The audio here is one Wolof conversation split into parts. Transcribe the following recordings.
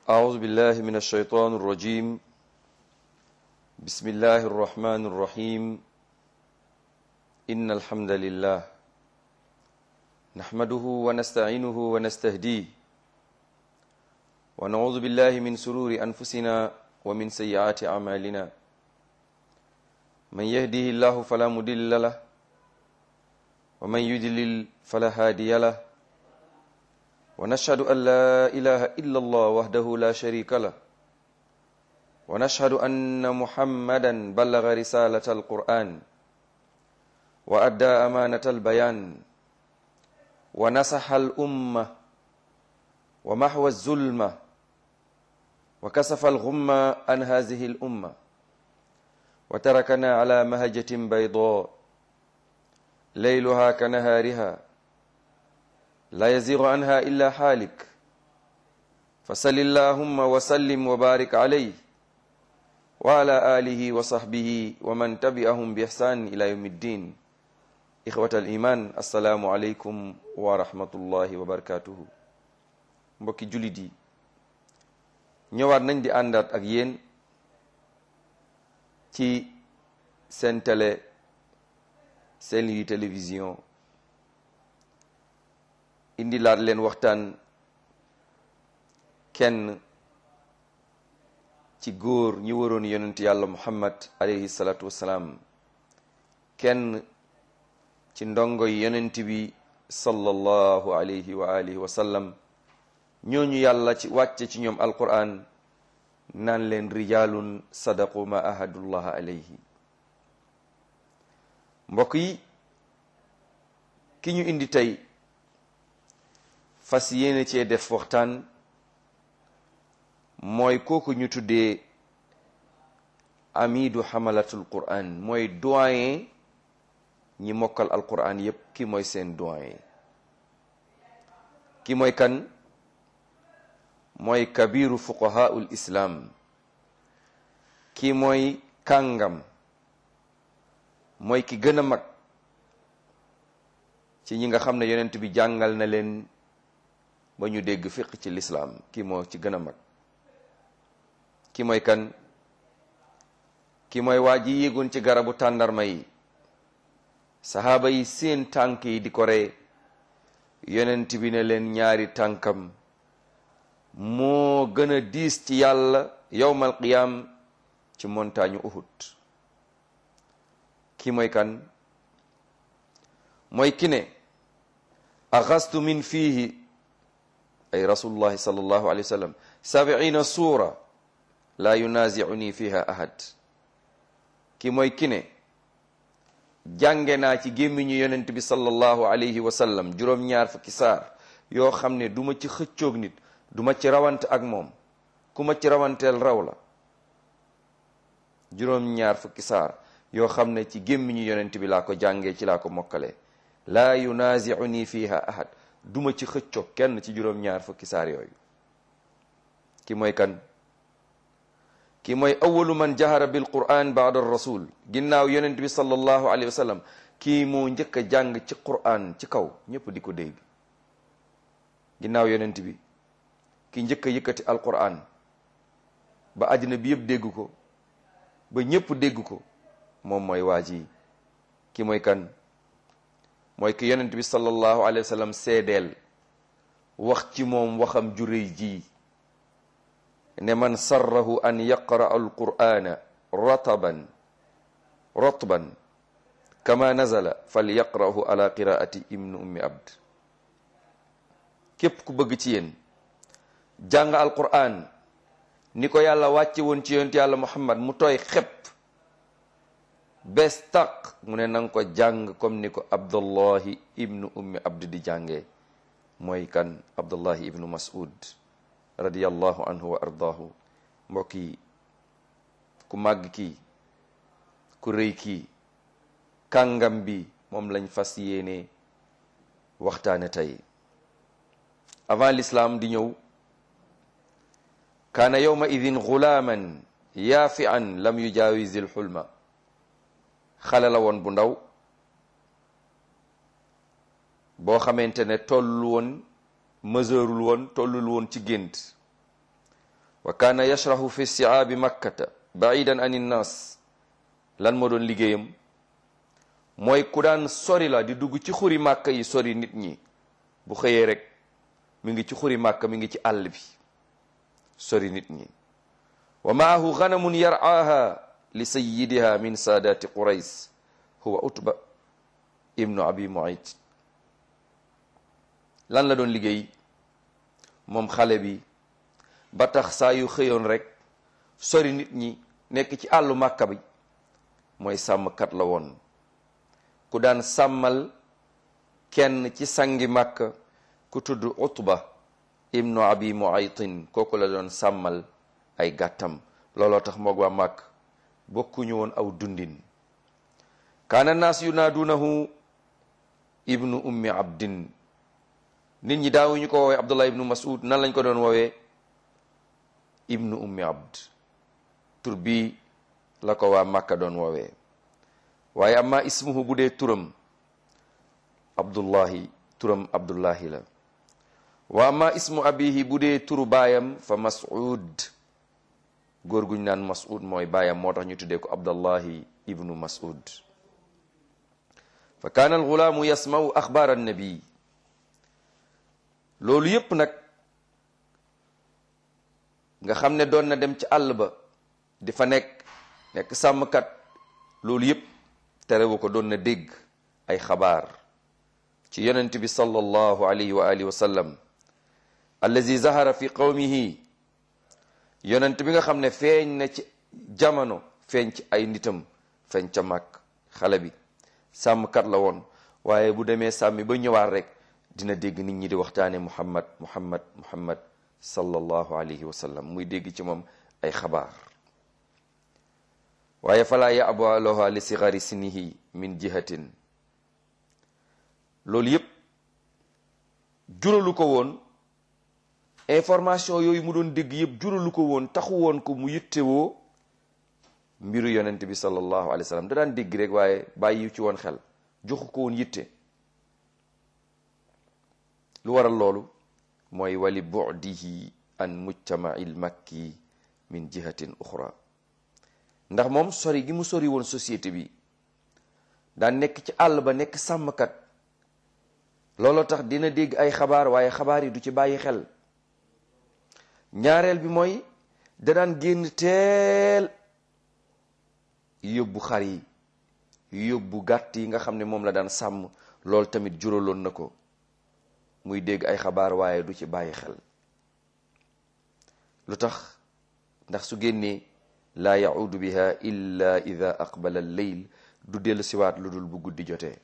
أعوذ بالله من الشيطان الرجيم بسم الله الرحمن الرحيم إن الحمد لله نحمده ونستعينه ونستهديه ونعوذ بالله من سرور أنفسنا ومن سيئات أعمالنا من يهده الله فلا مضل له ومن يضلل فلا هادي له ونشهد أن لا إله إلا الله وحده لا شريك له ونشهد أن محمدا بلغ رسالة القرآن وأدى أمانة البيان ونصح الأمة ومحو الظلمة وكسف الغمة عن هذه الأمة وتركنا على مهجة بيضاء ليلها كنهارها لا يزيغ عنها إلا حالك فصل اللهم وسلم وبارك عليه وعلى آله وصحبه ومن تبعهم بإحسان إلى يوم الدين إخوة الإيمان السلام عليكم ورحمة الله وبركاته mbokki jullit yi ñëwaat nañ di àndaat ak yéen ci seen télé seen yi télévision indi laat leen waxtaan kenn ci góor ñi waroon yonent yàlla muhammad alayhi salaatu wassalaam kenn ci ndongo yi yonent bi sallallahu alayhi wa alihi wa sallam ñooñu yàlla ci wàcce ci ñoom alquran naan leen rijalun sadaqu ma ahadullah alayhi mbokk yi ki ñu indi tey fas yéene cee def waxtaan mooy kooku ñu tuddee amidu xamalatul quran mooy doyen ñi mokkal alquran yépp ki mooy seen doyen ki mooy kan mooy kabiru fuqahaul islam ki mooy kàngam mooy ki gën a mag ci ñi nga xam ne yonent bi jàngal na leen ba ñu dégg fiq ci lislaam ki moo ci gën a mag ki mooy kan ki mooy waa ji yéegoon ci garabu tàndarma yi saxaaba yi seen tànk yi di ko ree yonent bi ne leen ñaari tànkam moo gën a diis ci yàlla yowmal qiyaam ci montagne Uhud ki mooy kan mooy ki ne axastu min fiihi ay rasulullahi sallallahu alayhi wa sallam sabiina suura laa yunaziuni fiha ahad ki mooy ki ne jànge naa ci gémmiñu yonent bi sallallahu alayhi wa sallam juróom-ñaar fukki saar yoo xam ne du ma ci xëccoog nit du ma ci rawante ak moom ku ma ci rawanteel raw la juróom-ñaar fukki saar yoo xam ne ci gémmiñu yonent bi laa ko jàngee ci laa ko mokkale laa yunaziuni fiha ahad duma ci xëcco kenn ci juróom-ñaar fukki saar yooyu ki mooy kan ki mooy awalu man jahara bil quran baada rasul ginnaaw yonent bi sallallahu alayhi wa sallam kii moo njëkk a jàng ci quran ci kaw ñëpp di ko dégg ginnaaw yonent bi ki njëkk a yëkkati alquran ba àddina bi yëpp dégg ko ba ñëpp dégg ko moom mooy waa ji ki mooy kan mooy ki yonent bi sallallahu alayhi wa sallam seedeel wax ci moom waxam ju rëy ji ne man sarrahu an yaqra alqur'ana rataban rotban kama nazala fal yaqrahu ala qiraati ibnu ummi abd képp ku bëgg ci yéen jàng alqur'an ni ko yàlla wàcce woon ci yonent yàlla muhammad mu tooy xepp bees taq mu ne nanga ko jàng comme ni ko abdullahi ibnu ummi abd di jàngee mooy kan abdullahi ibnu mas'ud radiyallahu anhu wa ardaahu mbokk yi ku màgg kii ku rëy kii kàngam bi moom lañ fas yéene waxtaane tey avant l'islam di ñëw kaana yawma idin gulaaman yaafian lam yujaawizil xulma xale la woon bu ndaw boo xamante ne tollul woon mesureul woon tollul woon ci gént wa kaana yashrahu fi siaabi makkata baidan an innaas lan moo doon liggéeyam mooy ku daan sori la di dugg ci xuri màkka yi sori nit ñi bu xëyee rek mi ngi ci xuri màkka mi ngi ci àll bi sori nit ñi wa maahu ganamun yar'aaha li sayyidiha min saadaati qurays huwa utba ibnu abi muayt lan la doon liggéey moom xale bi ba tax saa yu xëyoon rek sori nit ñi nekk ci àllu màkka bi mooy sàmmkat la woon ku daan sàmmal kenn ci sangi màkka ku tudd utba ibnu abi muaytin kooku la doon sàmmal ay gàttam looloo tax moog waa màkk bokkuñu woon aw dundin kaana naas yunaadunahu ibnu ummi abdin nit ñi daawuñu ko woowee abdullah ibnu mas'ud nan lañ ko doon woowee ibnu ummi abd tur bii la ko waa màkka doon woowee waaye amma ismuhu bu dee turam abdullahi turam abdullahi la wa amma ismu abihi bu dee turu baayam fa mas'ud góor guñ naan mas'ud mooy baayam moo tax ñu tuddee ko abdullahi ibnu mas'ud fa kaana alxulaamu yasma'u axbaar annabi loolu yépp nag nga xam ne doon na dem ci àll ba di fa nekk nekk sàmmkat loolu yépp terewu ko doon na dégg ay xabaar ci yonent bi sallallahu alayhi wa alihi wa sallam allazi zahara fi qawmihi yonent bi nga xam ne feeñ na ci jamono feeñ ci ay nitam feeñ ca màkk xale bi sàmmkat la woon waaye bu demee sàmmi ba ñëwaat rek dina dégg nit ñi di waxtaane muhammad muhammad muhammad sallallahu alayhi wa sallam muy dégg ci moom ay xabaar waaye falaa yabu aloha li sigari sinihi min jihatin loolu yépp juralu ko woon information yooyu mu doon dégg yépp juralu ko woon taxu woon ko mu yittewoo mbiru yonent bi sallallahu alayhi wa sallam da daan dégg rek waaye bàyyi ci woon xel joxu ko woon yitte lu waral loolu mooy wali bu'dihi an mujtama'il makki min jihatin uxra ndax moom sori gi mu sori woon société bi daan nekk ci àll ba nekk sàmmkat looloo tax dina dégg ay xabaar waaye xabaar yi du ci bàyyi xel ñaareel bi mooy da daan génn teel yóbbu xar yi yóbbu gàtt yi nga xam ne moom la daan sàmm loolu tamit juraloon na ko muy dégg ay xabaar waaye du ci bàyyi xel lu tax ndax su génnee laa yaudu biha illa ida aqbala lleyl du dellu siwaat lu dul bu guddi jotee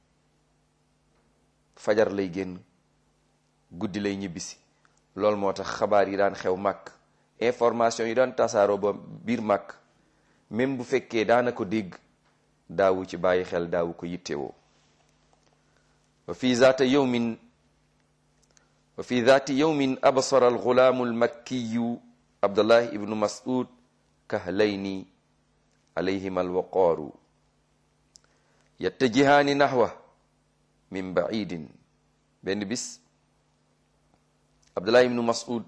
fajar lay génn guddi lay ñibbisi loolu moo tax xabaar yi daan xew màkk information yi daan tasaaroo ba biir màkk même bu fekkee daana ko dégg daawu ci bàyyi xel daawu ko yittewoo wa fi zaata yawmin wa fi zaati yawmin absara alxulaamu almakkiyu abdullah ibnu mas'ud kahlayni alayhima alwaqaaru yattajihaani naxwa min baidin benn bis abdullah ibnu mas'ud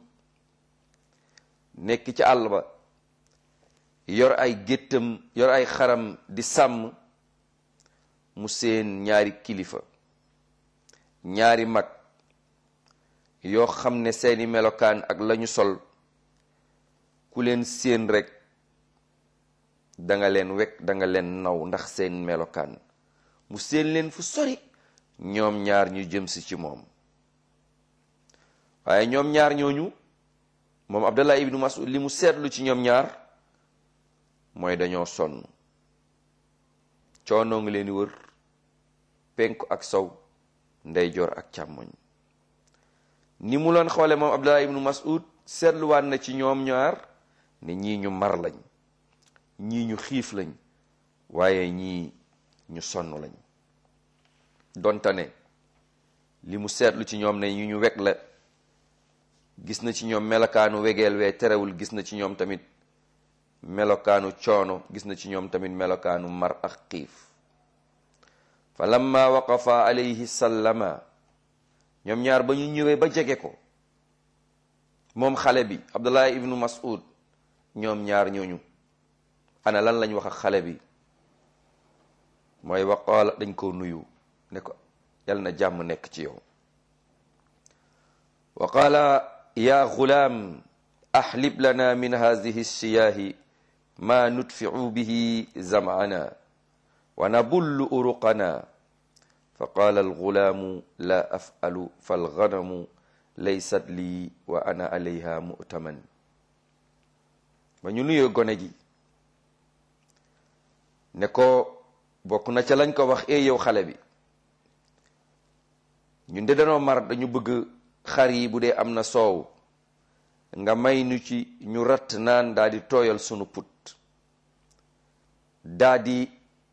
nekk ci àll ba yor ay géttam yor ay xaram di sàmm mu seen ñaari kilifa ñaari mag yoo xam ne seeni melokaan ak lañu sol ku leen séen rek danga leen wekk danga leen naw ndax seen melokaan mu séen leen fu sori ñoom ñaar ñu jëm si ci moom waaye ñoom ñaar ñooñu moom Abdallah ibnu Mas'ud li mu seetlu ci ñoom ñaar mooy dañoo sonn coonoo ngi leen di wër penku ak sow ndeyjoor ak càmmoñ ni mu loon xoole moom Abdallah ibnu Mas'ud seetluwaat na ci ñoom ñaar ne ñii ñu mar lañ ñii ñu xiif lañ waaye ñii ñu sonn lañ donte ne li mu seetlu ci ñoom ne ñu ñu weg la gis na ci ñoom melokaanu wegeel wee terewul gis na ci ñoom tamit melokaanu coono gis na ci ñoom tamit melokaanu mar ak xiif fa lamma waqafa alayhi sallama ñoom ñaar ba ñu ñëwee ba jege ko moom xale bi abdullah ibnu mas'ud ñoom ñaar ñooñu ana lan lañ wax ak xale bi mooy waqaala dañ ko nuyu ne ko yal na jàmm nekk ci yow wa qaala ya gulaam ahlib lana min hadihi siyaahi ma nudfiu bihi zam'ana wa nabullu uruqana fa qaala algulaamu la af'alu falganamu laysat lii wa ana alayha mu'taman ba ñu nuyoo gone gi ne ko bokk na ca lañ ko wax e yow xale bi ñun de danoo mar dañu bëgg xar yi bu dee am na soow nga may nu ci ñu ratt naan daa di tooyal sunu put daa di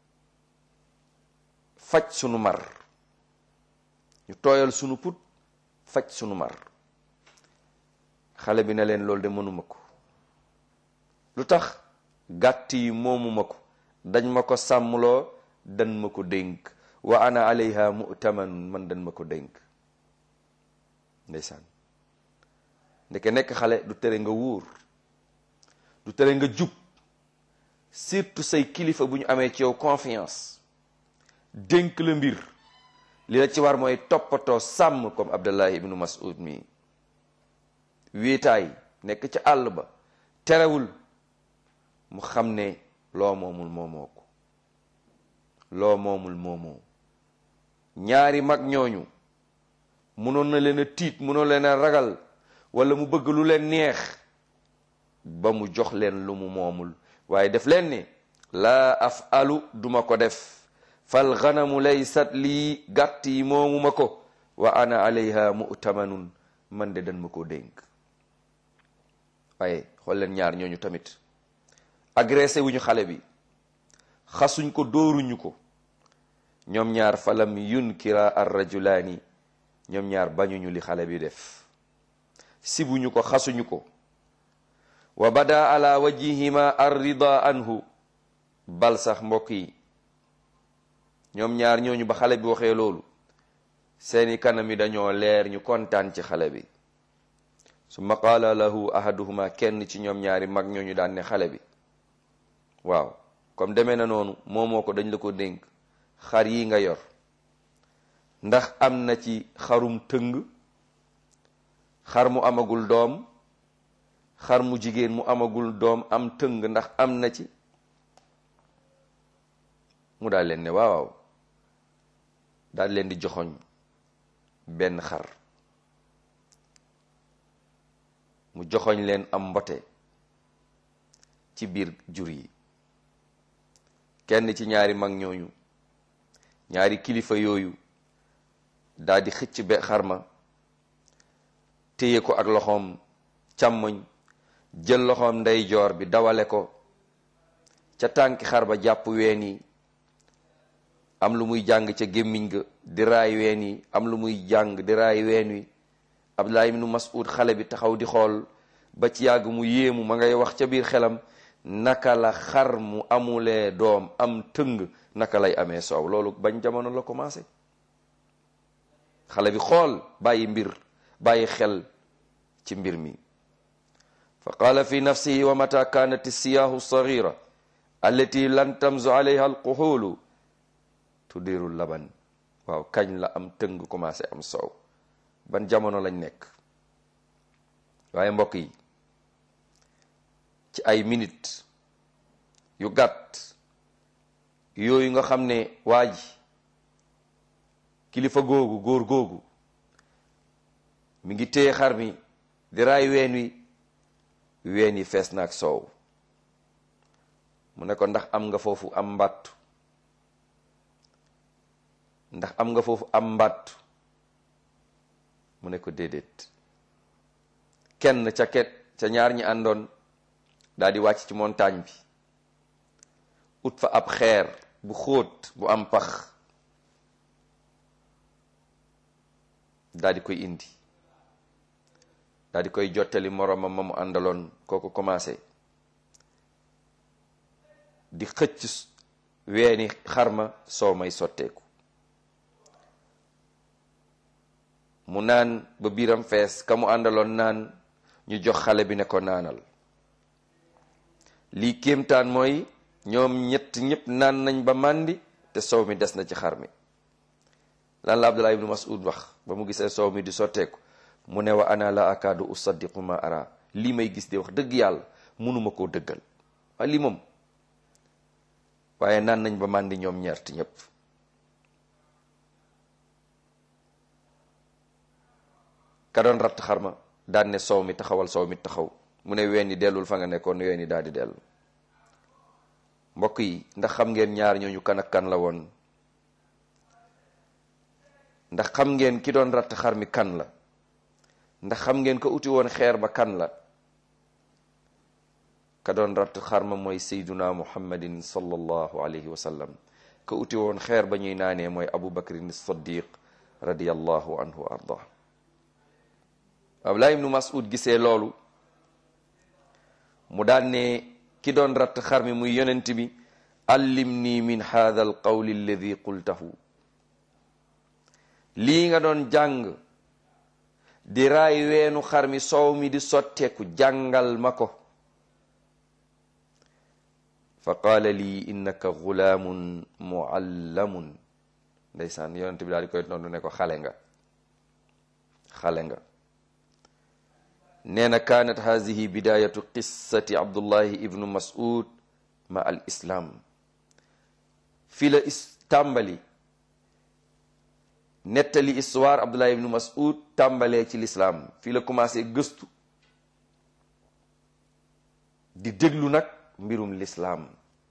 faj sunu mar ñu tooyal sunu put faj sunu mar xale bi ne leen loolu de mënuma ko lu tax gàtt yi moomuma ko dañ ma ko sàmmloo dan ma ko dénk wa ana alayha mu'taman man dan ma ko dénk ndeysaan ndeke nekk xale du tere nga wóor du tere nga jub surtout say kilifa bu ñu amee ci yow confiance dénk la mbir li la ci war mooy toppatoo sàmm comme Abdallah ibnu Mas'ud mi wéetaay nekk ci àll ba terewul mu xam ne loo moomul moomoo ko loo moomul moomoo ñaari mag ñooñu munoon na leen a tiit munoon leen a ragal wala mu bëgg lu leen neex ba mu jox leen lu mu moomul waaye def leen ni laa afalu duma ko def fal ganamu laysat lii gàtt yi moomu ma ko wa ana alayha mu'tamanun man de dan ma ko dénk waaye xool leen ñaar ñooñu tamit agressé wuñu xale bi xasuñ ko dóoruñu ko ñoom ñaar falam yunkira ar rajulaani ñoom ñaar bañuñu li xale bi def sibuñu ko xasuñu ko wa bada ala wajihima ar rida anhu bal sax mbokk yi ñoom ñaar ñooñu ba xale bi waxee loolu seeni kanam yi dañoo leer ñu kontaan ci xale bi summa qaala lahu ahaduhuma kenn ci ñoom ñaari mag ñooñu daan ne xale bi waaw comme demee na noonu moomoo ko dañ la ko dénk xar yi nga yor ndax am na ci xarum tëng xar mu amagul doom xar mu jigéen mu amagul doom am tëng ndax am na ci mu daal leen ne waaw waaw daal leen di joxoñ benn xar mu joxoñ leen am mbote ci biir jur yi kenn ci ñaari mag ñooñu ñaari kilifa yooyu daal di xëcc be xarma téye ko ak loxoom càmmoñ jël loxoom ndeyjoor bi dawale ko ca tànki xar ba jàpp ween yi am lu muy jàng ca gémmiñ ga di raay ween yi am lu muy jàng di raay ween wi Abdullah ibnu Mas'ud xale bi taxaw di xool ba ci yàgg mu yéemu ma ngay wax ca biir xelam naka la xar mu amulee doom am tëng naka lay amee soow loolu bañ jamono la commencé xale bi xool bàyyi mbir bàyyi xel ci mbir mi fa qaala fi nafsihi wa mata kanat siyaahu sagira allati lan tamzu alayha alquxulu tudiru laban waaw kañ la am tëng commencé am soow ban jamono lañ nekk waaye mbokk yi ci ay minute yu gàtt yooyu nga xam ne waa ji kilifa googu góor googu mi ngi téye xar mi di raay ween wi ween yi fees na ak soow mu ne ko ndax am nga foofu am mbàttu ndax am nga foofu am mbàttu mu ne ko déedéet kenn ca ket ca ñaar ñi àndoon daal di wàcc ci montagne bi ut fa ab xeer bu xóot bu am pax daal di koy indi daal di koy jottali moroomam ma mu àndaloon kooku commencé di xëcc weeni xarma soo may sotteeku mu naan ba biiram fees ka mu àndaloon naan ñu jox xale bi ne ko naanal lii kéemtaan mooy ñoom ñett ñëpp naan nañ ba màndi te soow mi des na ci xar mi lan la Abdullah ibnu Mas'ud wax ba mu gisee soow mi di sotteeku mu ne wa ana la akaadu usaddiqu ma ara lii may gis de wax dëgg yàlla mënuma koo dëggal waaye lii moom waaye naan nañ ba màndi ñoom ñeert ñëpp ka doon ratt xar ma daan ne soow mi taxawal soow mi taxaw mu ne ween yi dellul fa nga nekkoon ween yi daal di dellu mbokk yi ndax xam ngeen ñaar ñooñu kan ak kan la woon ndax xam ngeen ki doon ratt xar mi kan la ndax xam ngeen ko uti woon xeer ba kan la ka doon ratt xar ma mooy sayduna muhammadin sallallahu alayhi wa sallam ka uti woon xeer ba ñuy naanee mooy abu bakrin siddiq radiyallahu anhu wa ardah Abdullah ibnu Mas'ud gisee loolu mu daan ne ki doon ratt xar mi muy yonent bi allimni min hadha al qawli alladi qultahu lii nga doon jàng di raay weenu xar mi soow mi di sotteeku jàngal ma ko fa qaala lii innaka gulaamun muallamun ndeysaan yonent bi daal di koy tontu ne ko xale nga xale nga nee na kaanat haadihi bidayatu qissati abdullahi ibnu mas'ud ma al islam fii la is tàmbali nettali histoire abdullahi ibnu mas'ud tàmbalee ci lislaam fii la commencé gëstu di déglu nag mbirum lislaam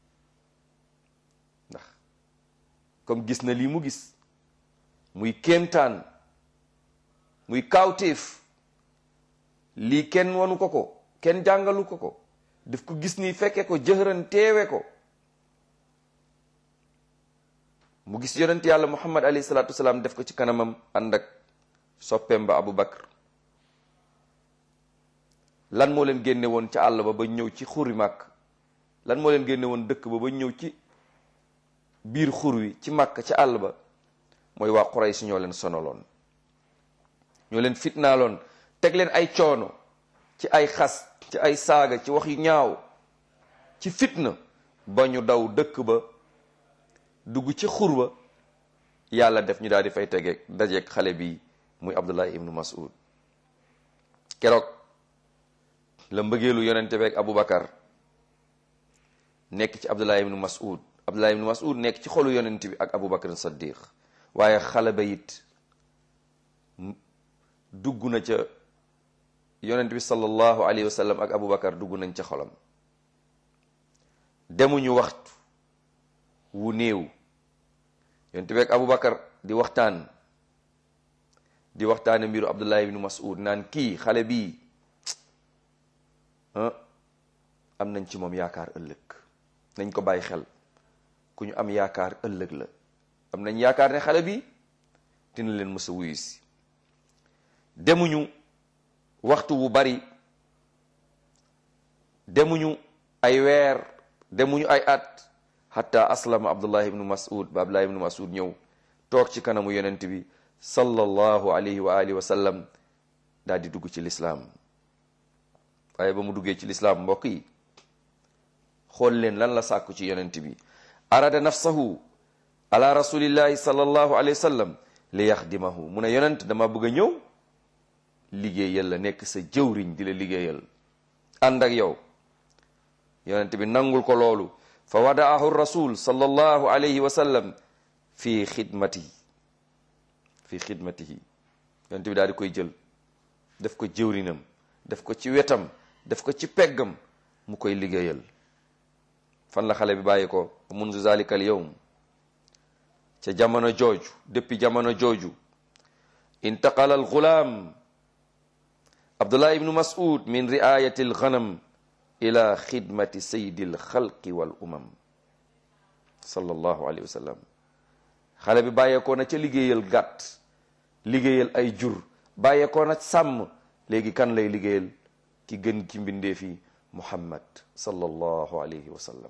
ndax comme gis na lii mu gis muy kéemtaan muy kaawteef lii kenn wanu ko ko kenn jàngalu ko ko daf ko gis ni fekke ko jëhëran teewe ko mu gis yonent yàlla muhammad alayhi salaatu wasalaam def ko ci kanamam ànd ak soppeem ba abu bakar lan moo leen génne woon ca àll ba ba ñëw ci xuri màkk lan moo leen génne woon dëkk ba ba ñëw ci biir xur wi ci màkk ca àll ba mooy waa Quraysh ñoo leen sonaloon ñoo leen fitnaaloon teg leen ay coono ci ay xas ci ay saaga ci wax yu ñaaw ci fitna ba ñu daw dëkk ba dugg ci xur ba yàlla def ñu daal di fay tegeeg dajeeg xale bi muy Abdullah ibnu Mas'ud keroog la mbëggeelu yonente beeg Aboubacar nekk ci Abdullah ibnu Mas'ud Abdullah ibnu Mas'ud nekk ci xolu yonente bi ak Aboubacar Saddiq waaye xale ba it dugg na ca yonent bi sallallahu alayhi wa sallam ak Aboubacar dugg nañ ca xolam demuñu waxtu wu néew yonent bi ak Aboubacar di waxtaan di waxtaane mbiru Abdullah ibnu Mas'ud naan kii xale bii am nañ ci moom yaakaar ëllëg nañ ko bàyyi xel ku ñu am yaakaar ëllëg la am nañ yaakaar ne xale bi dina leen mës a wuyu si demuñu waxtu wu bari demuñu ay weer demuñu ay at hatta aslama abdullah ibnu mas'ud ba abdullah ibnu mas'ud ñëw toog ci kanamu yonent bi sallallahu alayhi wa alihi wa sallam daal di dugg ci lislaam waaye ba mu duggee ci lislaam mbokk yi xool leen lan la sàkku ci yonent bi arada nafsahu ala rasulillahi sallallahu alayhi wa sallam li yaxdimahu mu ne yonent dama bëgg a ñëw liggéeyal la nekk sa jëwriñ di la liggéeyal ànd ak yow yonent bi nangul ko loolu fa wadaahu rasul sallallahu alayhi wa sallam fi xidmatihi fi xidmatihi yonent bi daal di koy jël def ko jëwrinam def ko ci wetam def ko ci peggam mu koy liggéeyal fan la xale bi bàyyi ko mundu zalika al yawm ca jamono jooju depuis jamono jooju intaqala al gulaam abdullah ibnu mas'ud min riayati al ghanam ila xidmati sayidi al xalqi wal umam sallallahu alayhi wa sallam xale bi bàyyeekoo na ca liggéeyal gàtt liggéeyal ay jur bàyyeekoo na sàmm léegi kan lay liggéeyal ki gën ki mbindeef yi muhammad sallallahu alayhi wa sallam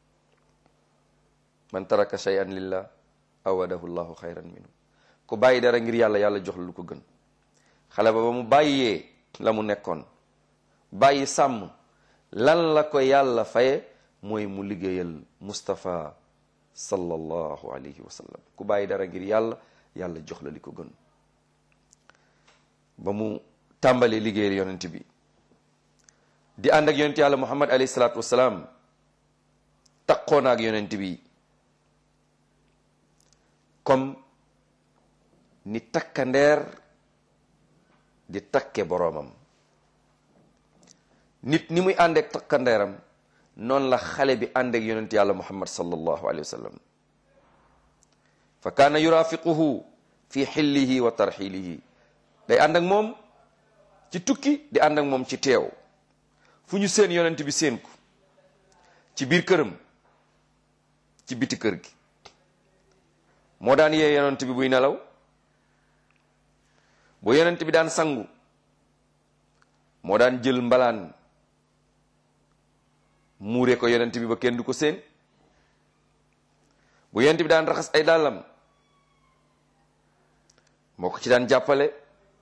man taraka shay'an lillah awadahu llahu xayran minhu ku bàyyi dara ngir yàlla yàlla jox la lu ko gën xale ba ba mu bàyyee la mu nekkoon bàyyi sàmm lan la ko yàlla faye mooy mu liggéeyal Mustafa sallallahu alayhi wa sallam ku bàyyi dara ngir yàlla yàlla jox la li ko gën ba mu tàmbalee liggéeyal yonent bi di ànd ak yonent yàlla muhammad alayhi salaatu wasalaam taqoon ak yonent bi comme ni takkandeer di takke boroomam nit ni muy ànd ak takkandeeram noonu la xale bi ànd ak yonent yàlla muhammad sallallahu alayhi wa sallam fa kaana yurafiquhu fi xillihi wa tarxilihi day ànd ak moom ci tukki di ànd ak moom ci teew fu ñu seen yonent bi seen ko ci biir këram ci biti kër gi moo daan yee yonent bi buy nelaw bu yonent bi daan sangu moo daan jël mbalaan muure ko yonent bi ba kenn du ko seen bu yonent bi daan raxas ay dàllam moo ko ci daan jàppale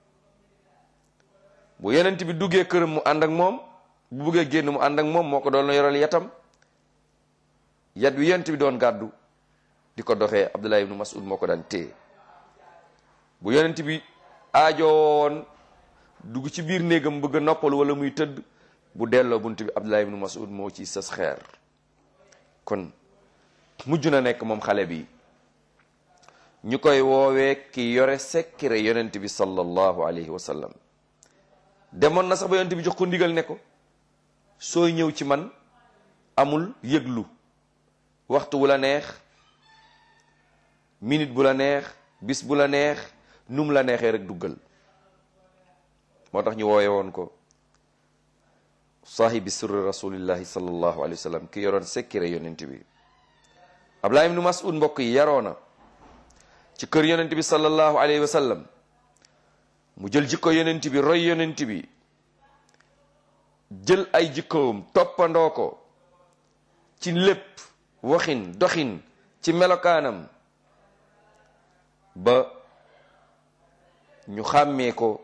bu yonent bi duggee këram mu ànd ak moom bu buggee génn mu ànd ak moom moo ko doon yoral yatam yat wi yonent bi doon gàddu di ko doxee Abdullah ibnu Mas'ud moo ko daan téye bu yonent bi aajowoon dugg ci biir néegam bëgg a noppalu wala muy tëdd bu delloo bunt bi Abdullah ibnu Mas'ud moo ci sës xeer kon mujj na nekk moom xale bi ñu koy woowee ki yore sekkire yonent bi sallallahu alayhi wa sallam demoon na sax ba yonent bi jox ko ndigal ne ko sooy ñëw ci man amul yëglu waxtu wu la neex minute bu la neex bis bu la neex num la neexee rek duggal moo tax ñu wooye woon ko saahibi sirri rasulillahi sallallahu alayhi wa sallam ki yoroon sekkire yonent bi Abdullah ibnu Mas'ud mbokk yi yaroona ci kër yonent bi sallallahu alayhi wa sallam mu jël jikko yonent bi roy yonent bi jël ay jikkoom toppandoo ko ci lépp waxin doxin ci melokaanam ba ñu xàmmee ko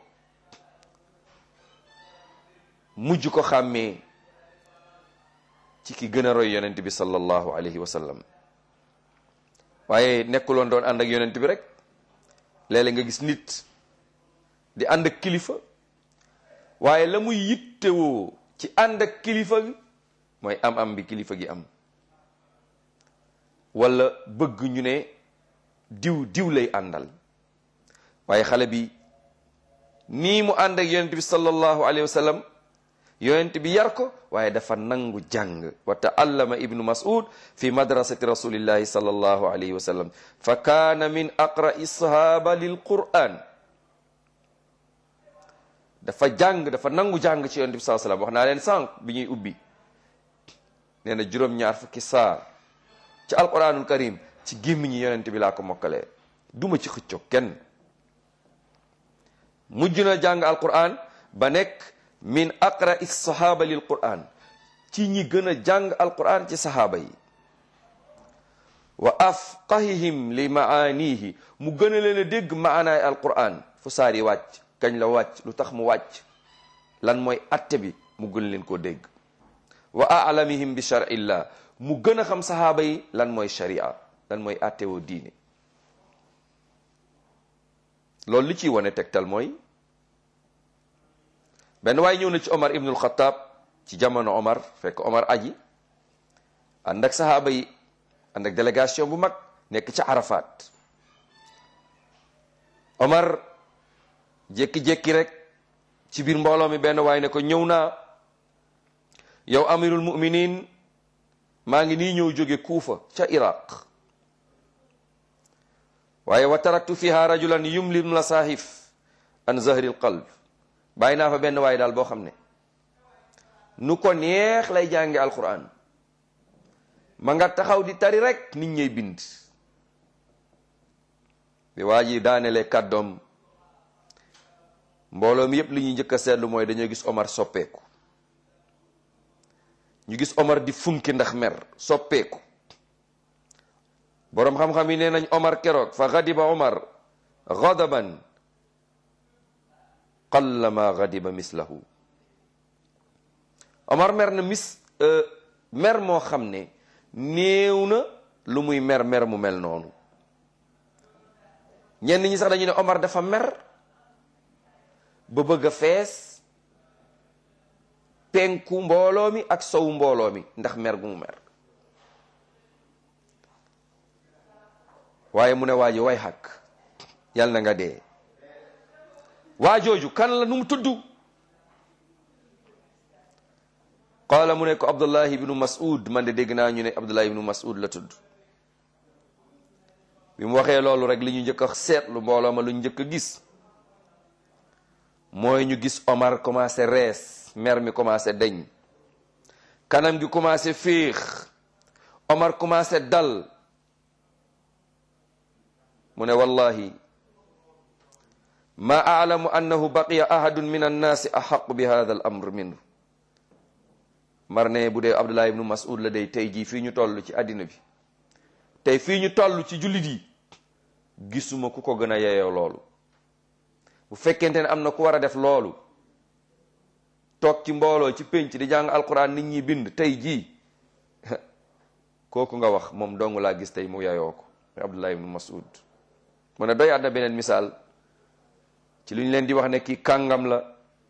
mujj ko xàmmee ci ki gën a roy yonent bi sallallahu alayhi wa sallam waaye nekkuloon doon ànd ak yonent bi rek léeg-léeg nga gis nit di ànd ak kilifa waaye la muy yittewoo ci ànd ak kilifa gi mooy am-am bi kilifa gi am wala bëgg ñu ne diw diw lay àndal waaye xale bi nii mu ànd ak yonent bi sallallahu alayhi wa sallam yonent bi yar ko waaye dafa nangu jàng wa taallama ibnu mas'ud fi madrasati rasulillahi sallallahu alayhi wa sallam fa kaana min aqra'i sahaba lil quran dafa jàng dafa nangu jàng ci yonent bi sallallahu alayhi wa sallam wax naa leen sànq bi ñuy ubbi nee na juróom-ñaar fukki saar ci alquranul karim ci gémmiñi yonent bi laa ko mokkalee duma ci xëccoo kenn mujj na jàng alquran ba nekk min aqra is sahaba lil quran ci ñi gën a jàng alquran ci sahaaba yi wa afqahihim li maanihi mu gën a leen a dégg maanaay alquran fu saar yi wàcc kañ la wàcc lu tax mu wàcc lan mooy atte bi mu gën leen koo dégg wa alamihim bi charillah mu gën a xam sahaaba yi lan mooy sharia lan mooy atte woo diine loolu li ciy wane tegtal mooy benn waaye ñëw na ci Omar ibnul Xataab ci jamono Omar fekk Omar aji ànd ak sahaaba yi ànd ak délégation bu mag nekk ca Arafat Omar jékki-jékki rek ci biir mbooloo mi benn waaye ne ko ñëw naa yow amirul muminin maa ngi nii ñëw jóge Kuufa ca Iraq waaye wa taraktu fiha rajulan yumlim la saahif an zahril qalb bàyyi naa fa benn waaye daal boo xam ne nu ko neex lay jànge alquran ma nga taxaw di tari rek nit ñey bind bi waa ji daanelee kàddoom mbooloo mi yépp li ñuy njëkk a seetlu mooy dañoo gis Omar soppeeku ñu gis Omar di funki ndax mer soppeeku boroom xam-xam yi nee nañ Omar keroog fa gadiba Omar gadaban qalla ma gadiba mislahu Omar mer na mis mer moo xam ne néew na lu muy mer mer mu mel noonu ñenn ñi sax dañu ne Omar dafa mer ba bëgg a fees penku mbooloo mi ak sowu mbooloo mi ndax mer gu mu mer waaye mu ne waa ji way xàkk yàlla na nga dee waa jooju kan la nu mu tudd qaala mu ne ko abdullahi ibnu mas'ud man de dégg naa ñu ne abdullahi ibnu mas'ud la tudd bi mu waxee loolu rek li ñu njëkk a seetlu mbooloo ma lu ñu njëkk a gis mooy ñu gis Omar commencé rees mer mi commencé deñ kanam gi commencé féex Omar commencé dal mu ne wallahi ma aalamu annahu baqiya ahadun min annaasi axaqu bi hada al amr minhu mar ne bu dee Abdullah ibnu Mas'ud la day tey jii fii ñu toll ci àddina bi tey fii ñu toll ci jullit yi gisuma ku ko gën a yeyoo loolu bu fekkente ne am na ku war a def loolu toog ci mbooloo ci pénc di jàng alquran nit ñi bind tey jii kooku nga wax moom dong laa gis tey mu yeyoo ko Abdullah ibnu Mas'ud mu ne doy àdna beneen misaal ci lu ñu leen di wax ne kii kàngam la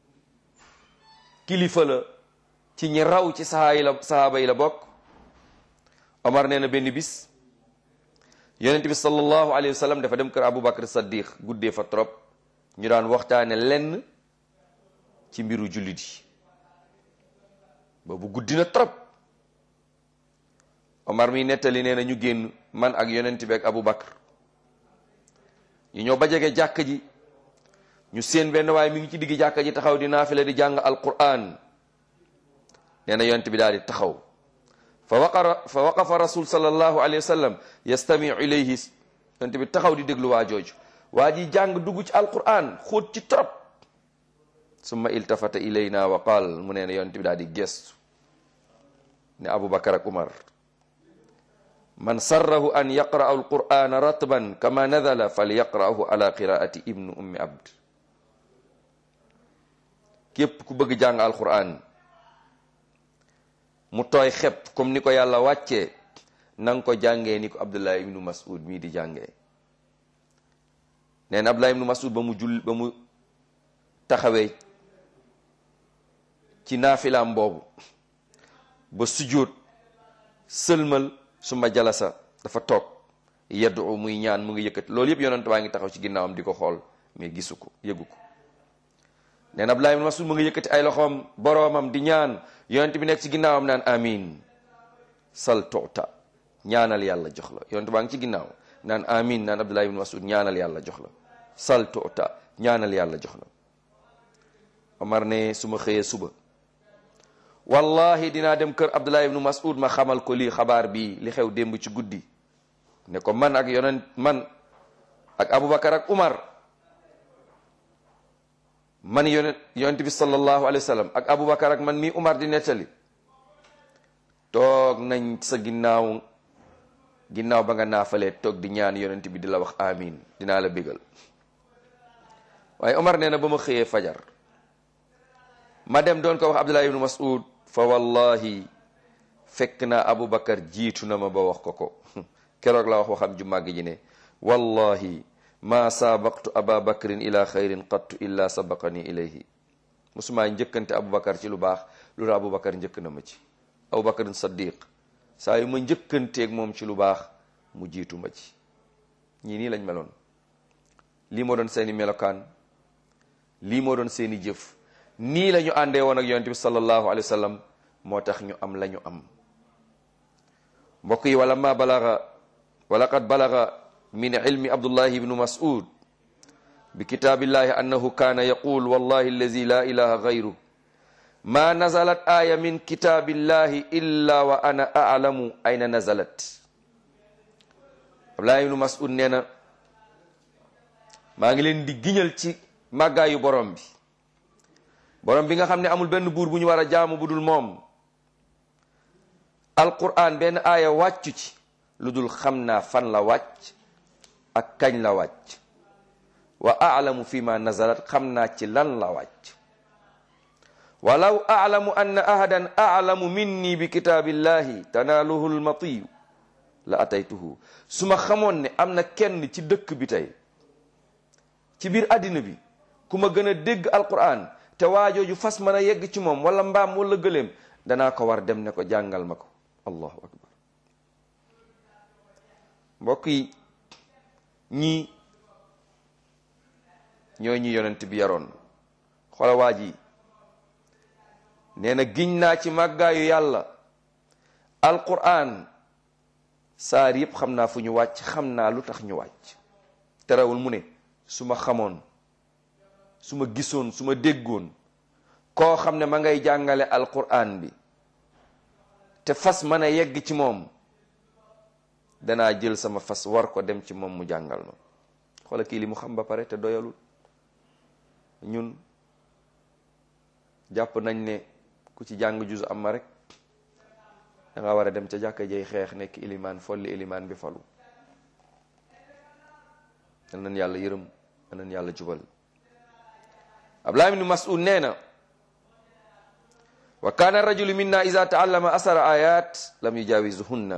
kilifa la ci ñi raw ci sahaa yi la sahaaba yi la bokk Omar nee na benn bis yonent bi sallallahu alayhi wa sallam dafa dem kër Abu Bakr Saddiq guddee fa trop ñu daan waxtaane lenn ci mbiru jullit yi boobu guddi na trop Omar mi nettali nee na ñu génn man ak yonent bi ak Abu Bakr ñu ñëw ba jege jàkk ji ñu seen benn waaye mi ngi ci digg jàkka ji taxaw di naafila di jàng alquran nee na yonent bi daal di taxaw fa waqara fa waqafa rasul sallallahu alayhi wa sallam yastamiu ilayhi yonent bi taxaw di déglu waa jooju waa ji jàng dugg ci alquran xóot ci trop summa iltafata ilayna wa qaal mu nee na yonent bi daal di gestu ne abubakar ak umar man sarrahu an yaqra'a alqur'ana ratban kama nazala falyaqra'ahu ala qiraati ibnu ummi abd képp ku bëgg jàng alquran mu tooy xepp comme ni ko yàlla wàccee na nga ko jàngee ni ko abdullah ibnu mas'ud mii di jàngee nee na abdullah ibnu mas'ud ba mu jull ba mu taxawee ci naafilaam boobu ba sujjóot sëlmal suma jalasa dafa toog yaddu muy ñaan mu ngi yëkkati loolu yëpp yonent baa ngi taxaw ci ginnaawam di ko xool mais gisu ko yëgu ko nee na Abdullah ibn Mas'ud mu ngi yëkkati ay loxoom boroomam di ñaan yonent bi nekk ci ginnaawam naan amin sal tuuta ñaanal yàlla jox la yonent baa ngi ci ginnaaw naan amin naan Abdullah ibn Mas'ud ñaanal yàlla jox la sal tuuta ñaanal yàlla jox la Omar ne su ma xëyee suba wallahi dinaa dem kër Abdullah ibn Mas'ud ma xamal ko lii xabaar bii li xew démb ci guddi ne ko man ak yonent man ak Aboubacar ak Umar man yonent yonent bi sallallahu alayhi wa sallam ak Aboubacar ak man mii Umar di nettali toog nañ sa ginnaaw ginnaaw ba nga naafalee toog di ñaan yonent bi di la wax amin dinaa la bégal waaye Umar nee na ba ma xëyee fajar ma dem doon ko wax Abdullah ibn Mas'ud fa wallahi fekk naa Aboubacar jiitu na ma ba wax ko ko keroog la wax waxam ju màgg ji ne wallahi ma sabaqtu aba bakrin ila xayrin qattu illa sabaqani ilayhi musumaa njëkkante aboubacar ci lu baax loolu aboubacar njëkk na ma ci aboubacarin saddiq saa yu ma njëkkanteeg moom ci lu baax mu jiitu ma ci ñii nii lañ meloon lii moo doon seeni melokaan lii moo doon seeni jëf nii la ñu àndee woon ak yonent bi sallallahu alayhi wa sallam moo tax ñu am la ñu am mbokk yi wala ma balaga wala qad balaga min ilmi abdullahi ibnu mas'ud bi kitaabillahi annahu kaana yaqul wallahi allazi la ilaha gayru ma nazalat aya min kitaabillahi illa wa ana a'lamu ayna nazalat abdullahi ibnu mas'ud nee na maa ngi leen di giñal ci màggaayu borom bi borom bi nga xam ne amul benn buur bu ñu war a jaamu bu dul moom alquran benn aaya wàccu ci lu dul xam naa fan la wàcc ak kañ la wàcc wa aalamu fi ma nazalat xam naa ci lan la wàcc walaw alamu anna ahadan alamu minni bi kitaabillahi tanaaluhu lmatiyu la ataytuhu su ma xamoon ne am na kenn ci dëkk bi tey ci biir àddina bi ku ma gën a dégg alquran te waajooju fas mën a yegg ci moom wala mbaam wala gëléem danaa ko war dem ne ko jàngal ma ko allahu akbar mbokk yi ñii ñooy ñi yonent bi yaroon xoola waa ji nee na giñ naa ci màggaayu yàlla alquran saar yëpp xam naa fu ñu wàcc xam naa lu tax ñu wàcc terewul mu ne su ma xamoon su ma gisoon su ma déggoon koo xam ne ma ngay jàngale alquran bi te fas mën a yegg ci moom danaa jël sama fas war ko dem ci moom mu jàngal ma xoola kii li mu xam ba pare te doyalul ñun jàpp nañ ne ku ci jàng juz am ma rek da nga war a dem ca jàkka jay xeex nekk ilimaan folli ilimaan bi falu yal nañ yàlla yërëm yal nañ yàlla jubal Abdullah ibn Mas'ud nee na wa kaana rajulu minna iza taallama asara ayat lam yujawizuhunna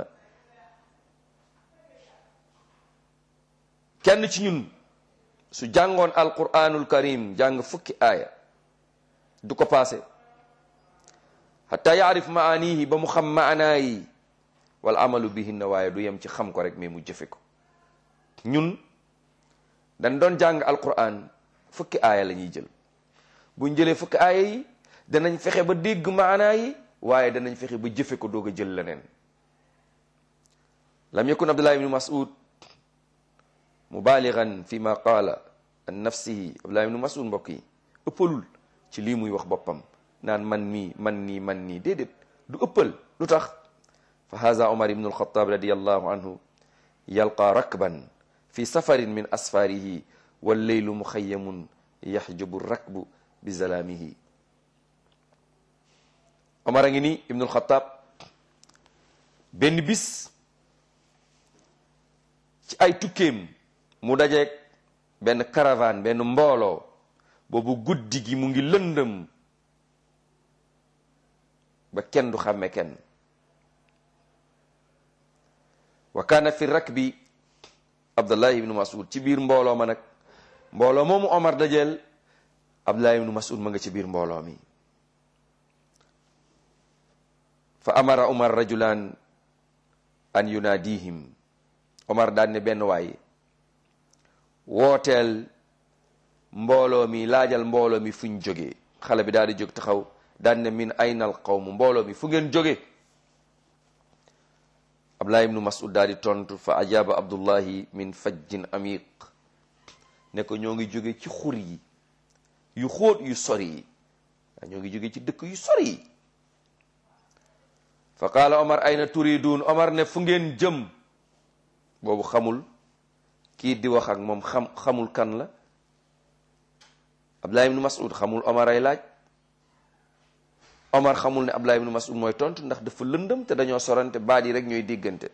kenn ci ñun su jàngoon alquranul karim jàng fukki aaya du ko paase hatta yaarif maanihi ba mu xam maanaa yi wal amalu bihinna waaye du yem ci xam ko rek mais mu jëfe ko ñun dañ doon jàng alquran fukki aaya la ñuy jël buñ jëlee fukki aaya yi danañ fexe ba dégg maanaa yi waaye danañ fexe ba jëfe ko doog a jël leneen lam yakun abdullah ibnu mas'ud mubaaligan fi ma qaala an nafsihi abdullah ibnu mas'ud mbokk yi ëppalul ci lii muy wax boppam naan man mii man nii man nii déedéet du ëppal lu tax fa haza omar ibnu alxataab radiallahu anhu yalqa rakban fi safarin min asfarihi walleylu muxayamun yaxjubu rakbu bi zalaamihi omar a ngi nii ibnu alxataab benn bis ci ay tukkeem mu dajeeg benn caravane benn mbooloo boobu guddi gi mu ngi lëndëm ba kenn du xàmme kenn wa kaana fi rakbi abdullah ibnu mas'ud ci biir mbooloo ma nag mbooloo moomu omar dajeel abdullah ibnu mas'ud ma nga ci biir mbooloo mi fa amara omar rajulan an yunaadihim omar daan ne benn waay wooteel mbooloo mi laajal mbooloo mi fuñ jógee xale bi daal di jóg taxaw daan ne min aynal qawmu mbooloo mi fu ngeen jóge abdullah ibnu mas'ud daal di tontu fa ajaba abdullahi min fajjin amiq ne ko ñoo ngi jóge ci xur yi yu xóot yu sori yi ñoo ngi jóge ci dëkk yu sori yi fa qaala omar ayna turidun omar ne fu ngeen jëm boobu xamul kii di wax ak moom xam xamul kan la abdullah ibnu mas'ud xamul omar ay laaj omar xamul ne abdullah ibnu mas'ud mooy tontu ndax dafa lëndëm te dañoo sorante baat yi rek ñooy diggante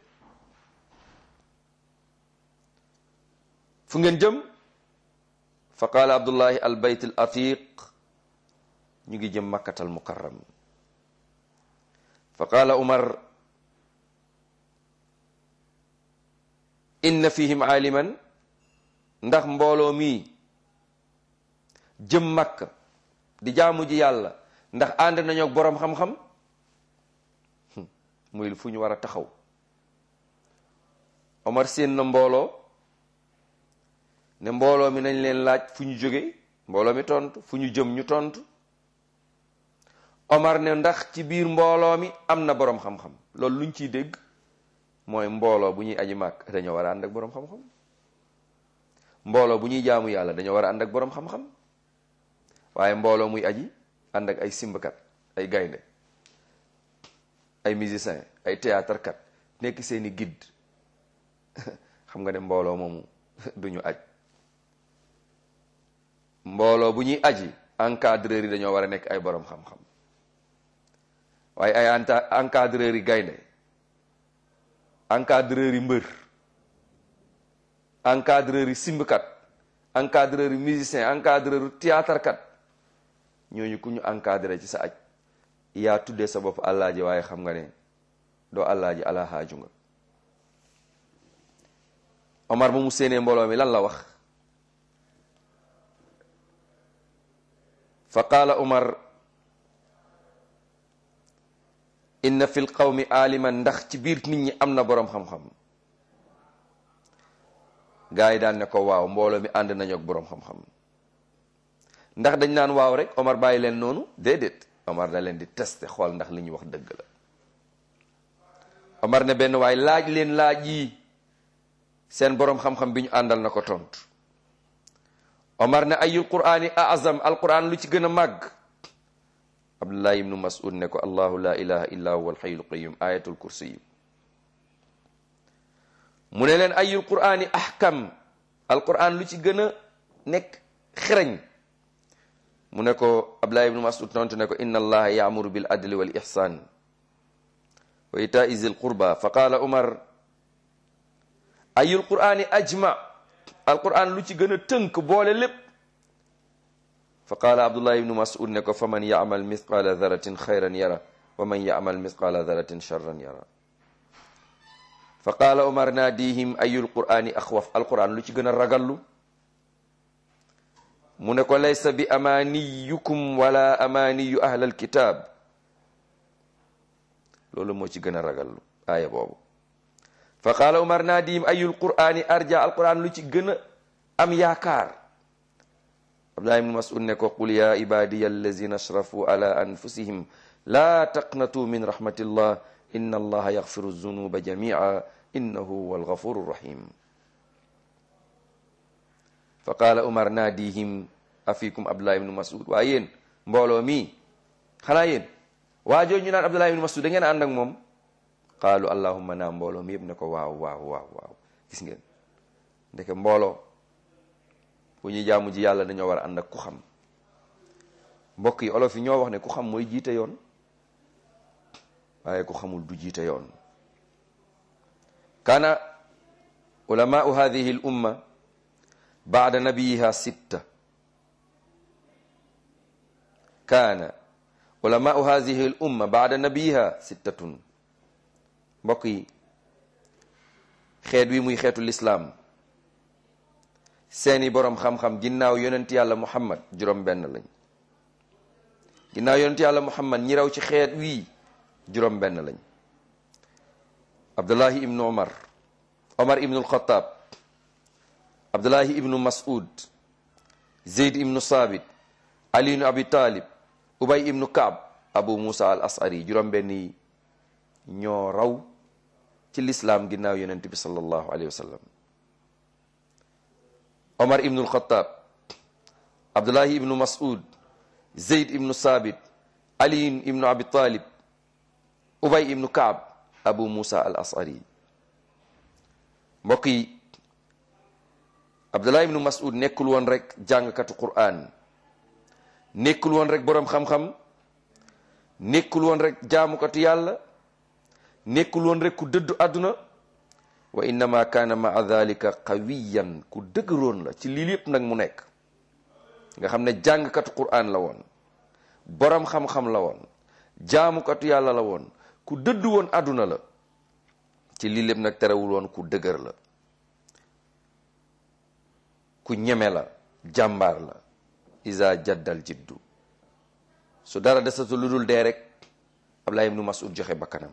fu ngeen jëm fa qaala abdullahi al bayt al atiq ñu ngi jëm makkatal mukarram fa qaala umar inna fihim aaliman ndax mbooloo mi jëm makka di jaamu ji yàlla ndax ànd nañoo ak boroom xam-xam muy fu ñu war a taxaw omar seen na mbooloo ne mbooloo mi nañ leen laaj fu ñu jóge mbooloo mi tontu fu ñu jëm ñu tontu omar ne ndax ci biir mbooloo mi am na boroom xam-xam loolu luñ ciy dégg mooy mbooloo bu ñuy aji màkk dañoo war a ànd ak boroom xam-xam mbooloo bu ñuy jaamu yàlla dañoo war a ànd ak boroom xam-xam waaye mbooloo muy aji ànd ak ay simbkat ay gaynde ay musicien ay théâtre kat nekk seeni guide xam nga ne mbooloo moomu duñu aj mbooloo bu ñuy aji encadreur yi dañoo war a nekk ay boroom xam-xam waaye ay encadreur yi gaynde encadreur yi mbër encadreur yi simbkat encadreur yi musicien encadreur yi théâtre kat ñooñu ku ñu encadré ci sa aj yaa tuddee sa bopp àllaaji waaye xam nga ne doo àllaaji ala haaju nga Omar ba mu séenee mbooloo mi lan la wax fa qaala Omar inna fi l qawmi aaliman ndax ci biir nit ñi am na boroom xam-xam gaa yi daan ne ko waaw mbooloo mi ànd nañu ak boroom xam-xam ndax dañ naan waaw rek Omar bàyyi leen noonu déedéet Omar da leen di tester xool ndax li ñuy wax dëgg la Omar ne benn waay laaj leen laaj yi seen boroom xam-xam bi ñu àndal na ko tontu Omar ne ayul qur'ani azam alquran lu ci gën a màgg Abdullah ibnu Mas'ud ne ko allahu la ilaha illa huwa alxayyul qayyum ayatul kursi mu ne leen ayul qur'ani ahkam alquran lu ci gën a nekk xereñ mu ne ko Abdullah ibnu Mas'ud tontu ne ko inna allaha yaamuru bil adli wal ihsan wa itai zil qurba fa qaala Umar ayul qur'ani ajma alquran lu ci gën a tënk boole lépp fa qaala Abdullah ibnu Mas'ud ne ko fa man yaamal mithqala daratin xayran yara wa man yaamal mithqala daratin charran yara fa qaala Umar naadihim ayul qur'ani axwaf alquran lu ci gën a ragallu mu ne ko laysa bi amaniyukum wala amaniyu ahlal kitab loolu moo ci gën a ragallu aaya boobu fa qaala umar naadihim ayul qur'ani arja alquran lu ci gën a am yaakaar abdullah ibn mas'ud ne ko qul ya ibadiya allazina asrafu ala anfusihim la taqnatu min rahmatillah inna allaha yaghfiru zunuba jami'a innahu huwa alghafuru rahim fa qaala umar naadihim afikum abdullah ibnu mas'ud waa yéen mbooloo mi xanaa yéen waajoo ñu naan abdullah ibnu mas'ud da ngeen ànd ak moom qaalu allahumma naa mbooloo mi yëpp ne ko waaw waaw waaw waaw gis ngeen ndeke mbooloo bu ñuy jaamu ji yàlla dañoo war a ànd ak ku xam mbokk yi olof yi ñoo wax ne ku xam mooy jiite yoon waaye ku xamul du jiite yoon kana ulamaau hadihi l umma baada nabiyiha sitta kaana ulamaau hadihi l umma baada nabiyiha sittatun mbokk yi xeet wi muy xeetu lislaam seeni boroom xam-xam ginnaaw yonent yàlla muhammad juróom benn lañ ginnaaw yonent yàlla muhammad ñi raw ci xeet wii juróom benn lañ abdullahi ibnu omar omar ibnu alxataab abdullahi ibnu mas'ud zeyd ibnu saabit ali ibnu abi talib ubay ibnu kaab abu musa al asari juróom benn yi ñoo raw ci lislaam ginnaaw yonent bi sallallahu alayhi wa sallam omar ibnu alxataab abdullahi ibnu mas'ud zeyd ibnu saabit ali ibnu abi talib ubay ibnu kaab abu musa al asari mbokk yi abdullah ibnu mas'ud nekkul woon rek jàngkatu qur'an nekkul woon rek boroom xam-xam nekkul woon rek jaamukatu yàlla nekkul woon rek ku dëddu àdduna wa innama kaana maa dalika qawiyan ku dëgëroon la ci lii lépp nag mu nekk nga xam ne jàngkatu qur'an la woon boroom xam-xam la woon jaamukatu yàlla la woon ku dëddu woon àdduna la ci lii lépp nag terewul woon ku dëgër la ku ñeme la jàmbaar la isa jaddal jiddu su dara desatu lu dul dee rek Abdullah ibnu Mas'ud joxe bakkanam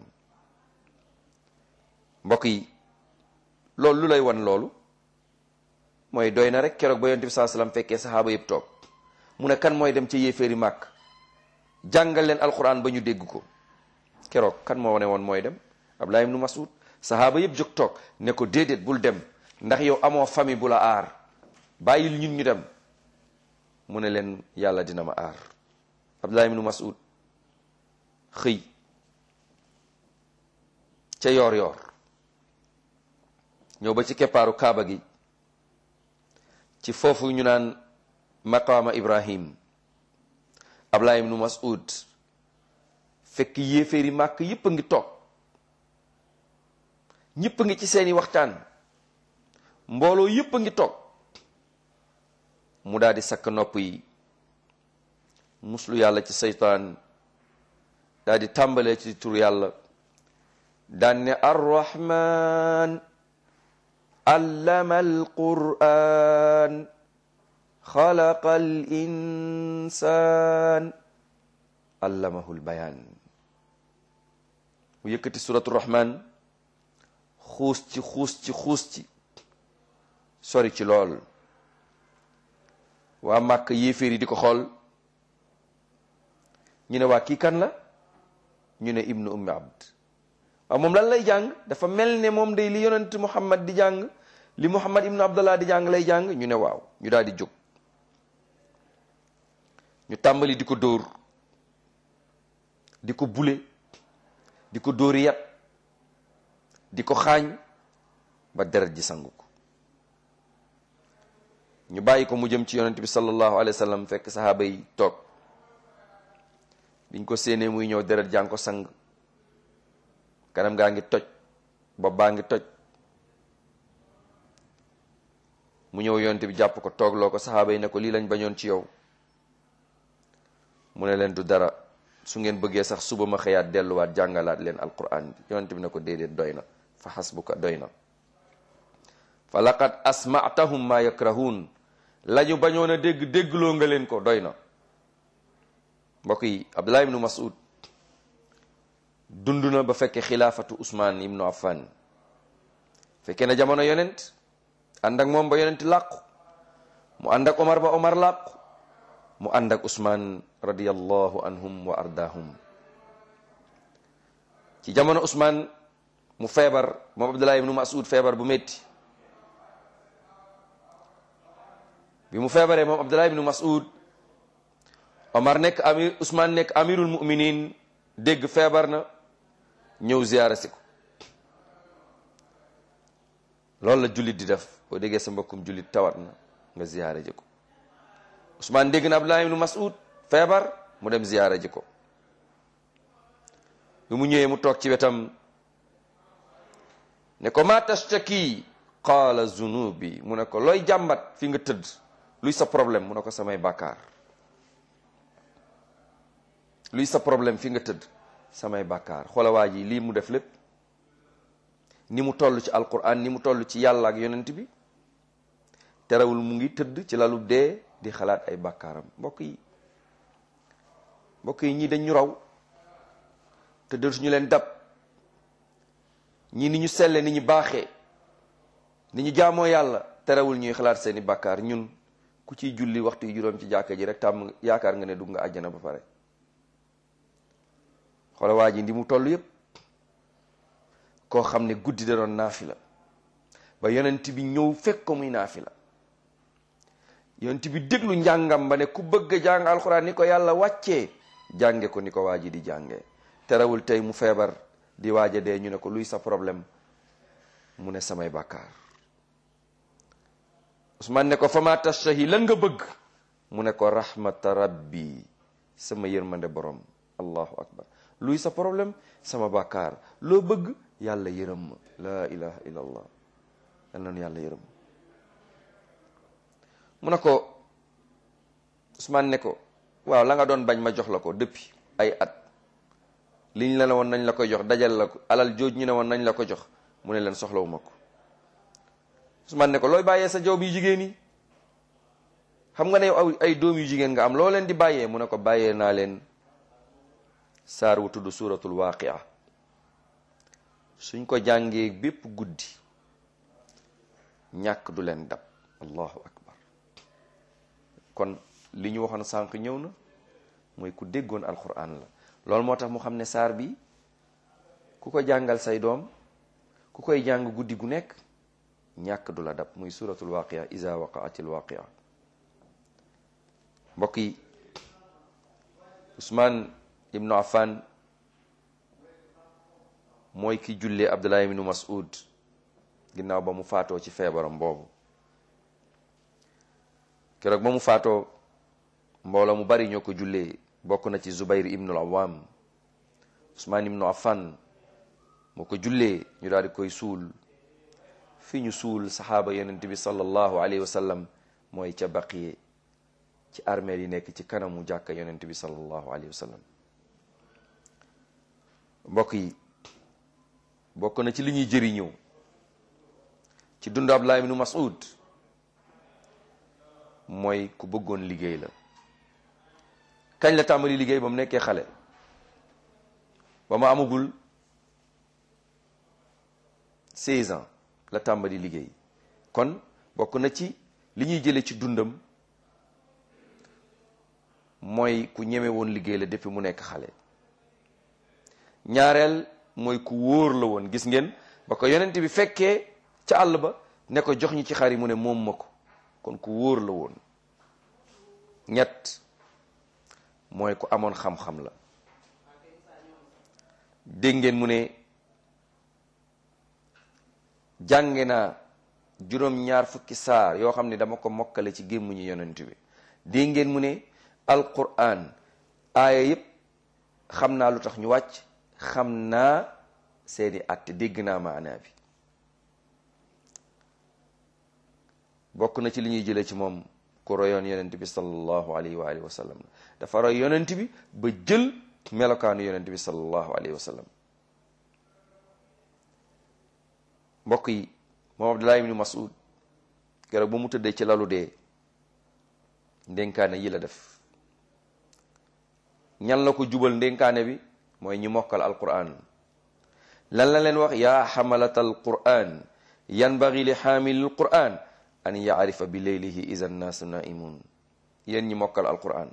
mbokk yi loolu lu lay wan loolu mooy doy na rek keroog ba yonent bi saa sallam fekkee saxaaba yëpp toog mu ne kan mooy dem ca yéeféeri màkk jàngal leen alquran ba ñu dégg ko keroog kan moo ne woon mooy dem Abdullah ibnu Mas'ud saxaaba yëpp jóg toog ne ko déedéet bul dem ndax yow amoo famille bu la aar bàyyil ñun ñu dem mu ne leen yàlla dina ma aar Abdullah ibnu Mas'ud xëy ca yoor yoor ñëw ba ci keppaaru kaaba gi ci foofu ñu naan maqaama ibrahim Abdullah ibnu Mas'ud fekk yéeféeri màkk yépp a ngi toog ñépp a ngi ci seeni waxtaan mbooloo yépp a ngi toog mu daal di sakk nopp yi muslu yàlla ci seytaan daal di tàmbalee ci tur yàlla daan ne arrahman allama alquran xalaqa al insan allamahu lbayaan mu yëkkati suratu rahman xuus ci xuus ci xuus ci sori ci lool waa màkk yéeféer yi di ko xool ñu ne waa kii kan la ñu ne ibnu ummi abd waaw moom lan lay jàng dafa mel ne moom day li yonent muhammad di jàng li muhammad ibnu abdallah di jàng lay jàng ñu ne waaw ñu daal di jóg ñu tàmbali di ko dóor di ko bule di ko dóori yat di ko xaañ ba deret ji sangu ko ñu bàyyi ko mu jëm ci yonent bi sallallahu alayhi wa sallam fekk sahaaba yi toog biñ ko séenee muy ñëw deret jàng ko sang kanam gaa ngi toj bopp baa ngi toj mu ñëw yonent bi jàpp ko toogloo ko sahaaba yi ne ko lii lañ bañoon ci yow mu ne leen du dara su ngeen bëggee sax suba ma xëyaat delluwaat jàngalaat leen alquran bi yonent bi ne ko déedéet doy na fa xasbuka doy na fa laqad asmatahum ma yakrahun la ñu bañoon a dégg déggloo nga leen ko doy na mbokk yi abdullah ibnu mas'ud dund na ba fekke xilaafatu usman ibnu affan fekkee na jamono yonent ànd ak moom ba yonent làqu mu ànd ak omar ba omar làqu mu ànd ak usman radiyallahu anhum wa ardahum ci jamono usman mu feebar moom abdullah ibnu mas'ud feebar bu métti bi mu feebaree moom abdullah ibnu mas'ud omar nekk amir usman nekk amirul muminin dégg feebar na ñëw ziyaara si ko loolu la jullit di def boo déggee sa mbokkum jullit tawat na nga ziyaara ji ko usman dégg na abdullah ibnu mas'ud feebar mu dem ziyaara ji ko bi mu ñëwee mu toog ci wetam ne ko ma tashtaki qaala zunubi mu ne ko looy jàmbat fi nga tëdd luy sa problème mu ne ko samay bàkkaar luy sa problème fi nga tëdd samay bàkkaar xoola waa ji lii mu def lépp ni mu toll ci alquran ni mu toll ci yàlla ak yonent bi terewul mu ngi tëdd ci lalu dee di xalaat ay bàkkaaram mbokk yi mbokk yi ñii dañ ñu raw te dootuñu leen dab ñii ni ñu selle ni ñu baaxee ni ñu jaamoo yàlla terewul ñuy xalaat seeni bàkkaar ñun ku ciy julli waxtu yu juróom ci jàkka ji rek tàmm yaakaar nga ne dugg nga àjjana ba pare xoola waa ji ndi mu toll yépp koo xam ne guddi da doon naafila ba yonent bi ñëw fekk ko muy naafila yonent bi déglu njàngam ba ne ku bëgg a jàng alxuraan ni ko yàlla wàccee jànge ko ni ko waa ji di jànge terewul tey mu feebar di waaja dee ñu ne ko luy sa problème mu ne samay bàkkaar Usmaan ne ko fama tashtahi lan nga bëgg mu ne ko rahmata rabbi sama yërmande borom allahu akbar luy sa problème sama bàkkaar loo bëgg yàlla yërëm ma laa ilaha illa allah yal nanu yàlla yërëm mu ne ko Usmaan ne ko waaw la nga doon bañ ma jox la ko depuis ay at liñ la ne woon nañ la koy jox dajal la ko alal jooj ñu ne woon nañ la ko jox mu ne leen soxlawu ma ko Usmaan ne ko looy bàyyee sa jaww yu jigéen yi xam nga ne yow ay doom yu jigéen nga am loo leen di bàyyee mu ne ko bàyyee naa leen saar wu tudd suratul waaqia suñ ko jàngee bépp guddi ñàkk du leen dab allahu akbar kon li ñu waxoon sànq ñëw na mooy ku déggoon alquran la loolu moo tax mu xam ne saar bi ku ko jàngal say doom ku koy jàng guddi gu nekk ñàkk du la dab muy suratul waaqia iza waqaatil waaqia mbokk yi Usmaan ibnu Affan mooy ki jullee Abdullah ibnu Mas'ud ginnaaw ba mu faatoo ci feebaram boobu keroog ba mu faatoo mbooloo mu bari ñoo ko jullee bokk na ci Zubayr ibnu al-Awwam Usmaan ibnu Affan moo ko jullee ñu daal di koy suul fi ñu suul saxaaba yonent bi sallallahu alayhi wa sallam mooy ca baqiye ci armeel yi nekk ci kanamu jàkka yonent bi sallallahu alayhi wa sallam mbokk yi bokk na ci li ñuy jëriñoo ci dundu Abdullah ibnu Mas'ud mooy ku bëggoon liggéey la kañ la tàmbali liggéey ba mu nekkee xale ba mu amagul 16 ans la tàmbali liggéey kon bokk na ci li ñuy jële ci dundam mooy ku ñeme woon liggéey la depuis mu nekk xale ñaareel mooy ku wóor la woon gis ngeen ba ko yonent bi fekkee ca àll ba ne ko jox ñi ci xar yi mu ne moom ma ko kon ku wóor la woon ñett mooy ku amoon xam-xam la dégg ngeen mu ne jànge naa juróom-ñaar fukki saar yoo xam ne dama ko mokkale ci gémmuñu yonent bi dégg ngeen mu ne alquran aaya yépp xam naa lu tax ñu wàcc xam naa seeni àtte dégg naa maanaa bi bokk na ci li ñuy jëlee ci moom ku royoon yonent bi sallallahu alayhi wa alihi wa sallam dafa roy yonent bi ba jël melokaanu yonent bi sallallahu alayhi wa sallam mbokk yi moom Abdullah ibn Mas'ud keroog ba mu tëddee ci lalu dee ndénkaane yi la def ñan la ko jubal ndénkaane bi mooy ñi mokkal alquran lan la leen wax yaa xamalata alquran yanbagi li xaamili alquran an yaarifa bi leylihi ida nnaasu naimun yéen ñi mokkal alquran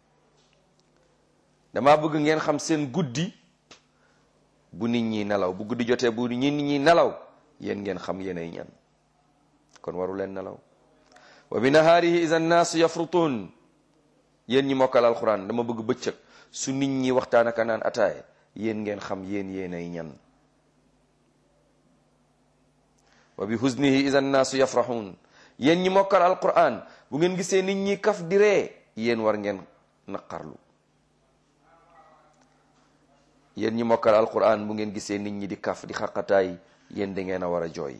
dama bëgg ngeen xam seen guddi bu nit ñi nelaw bu guddi jotee bu nit ñi nelaw yéen ngeen xam yéenay ñan kon waru leen nelaw wa bi nahaarihi ida nnaasu yafrutun yéen ñi mokkal alquran dama bëgg bëccëg su nit ñi waxtaan ak naan ataay yéen ngeen xam yéen yéenay ñan wa bi husnihi ida nnaasu yafrahun yéen ñi mokkal alquran bu ngeen gisee nit ñi kaf di ree yéen war ngeen naqarlu yéen ñi mokkal alquran bu ngeen gisee nit ñi di kaf di xaqataay yéen da ngeen a war a jooy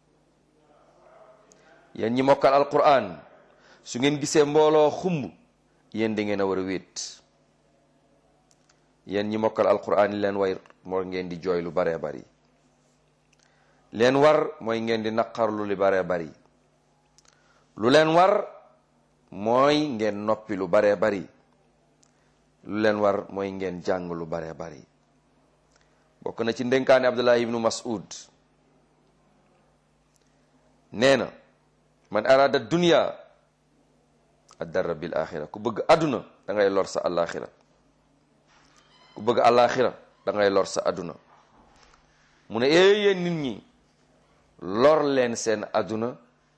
yéen ñi mokkal alquran su ngeen gisee mbooloo xumb yéen da ngeen a war a wéet yéen ñi mokkal alquran yi leen way moo ngeen di jooy lu baree bari leen war mooy ngeen di naqarlu lu baree bari lu leen war mooy ngeen noppi lu baree bari lu leen war mooy ngeen jàng lu baree bari bokk na ci ndénkaane Abdullah ibnu Mas'ud nee na man arada dunya addara bil axira ku bëgg àdduna da ngay lor sa alaxira ku bëgg alaxira da ngay lor sa àdduna mu ne ee yéen nit ñi lor leen seen àdduna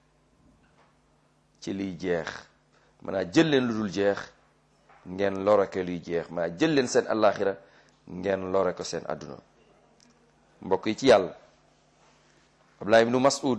ci liy jeex maanaam jël leen lu dul jeex ngeen lorake luy jeex maanaam jël leen seen alaxira ngeen lore ko seen àdduna mbokk yi ci yàlla Abdullah ibnu Mas'ud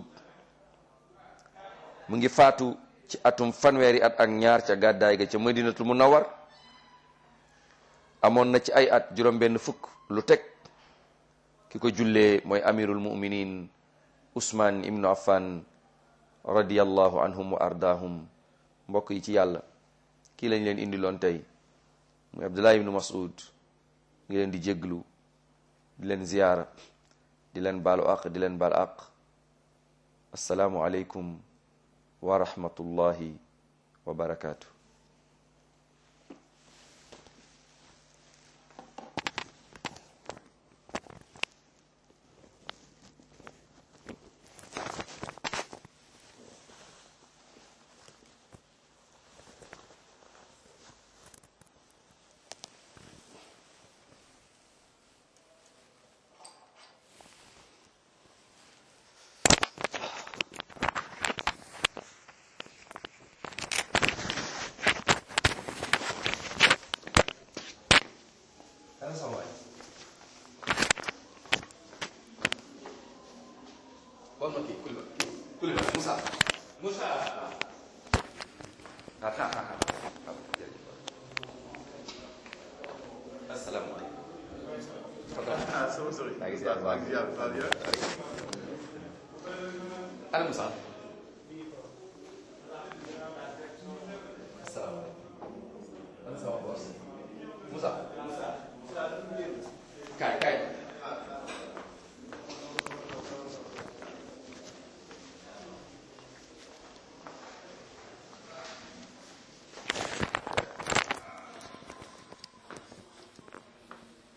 mu ngi faatu ci atum fanweeri at ak ñaar ca gàddaay ga ca madinatul munawwar amoon na ci ay at juróom benn fukk lu teg ki ko jullee mooy amirul muminin usman ibnu affan radiyallahu anhum wa ardaahum mbokk yi ci yàlla kii lañ leen indi loon tey muy abdullah ibnu mas'ud ngi leen di jégglu di leen ziyaara di leen baalu aq di leen baal aq assalaamu aleykum wa rahmatullahi wa barakaatu Ana Moussa. asalaamaaleykum kaay kaay